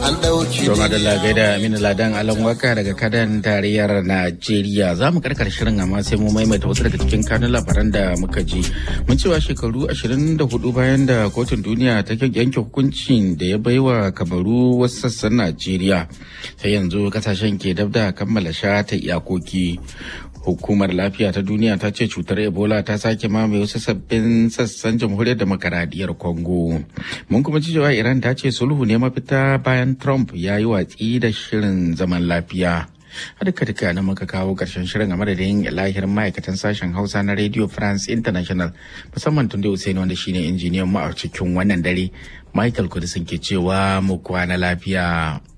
an ɗauki To madalla gaida Aminu Ladan Alan Waka daga kadan tarayyar Najeriya za mu karkar shirin amma sai mu maimaita wasu daga cikin kanun labaran da muka ji. Mun cewa shekaru 24 bayan da kotun duniya ta yanke hukuncin da ya baiwa kamaru wasu sassan Najeriya. Sai yanzu kasashen ke dab da kammala shata iyakoki. Hukumar lafiya ta duniya ta ce cutar Ebola ta sake mamaye wasu sabbin sassan jamhuriyar demokaradiyyar Congo. Mun kuma ci cewa Iran ta ce sulhu ne mafita bayan Trump ya yi watsi da shirin zaman lafiya. duka duka na muka kawo karshen shirin a madadin lahirin ma'aikatan sashen hausa na radio france international musamman tun da usaini wanda shine injiniyan mu a cikin wannan dare michael kudisin ke cewa mu kwana lafiya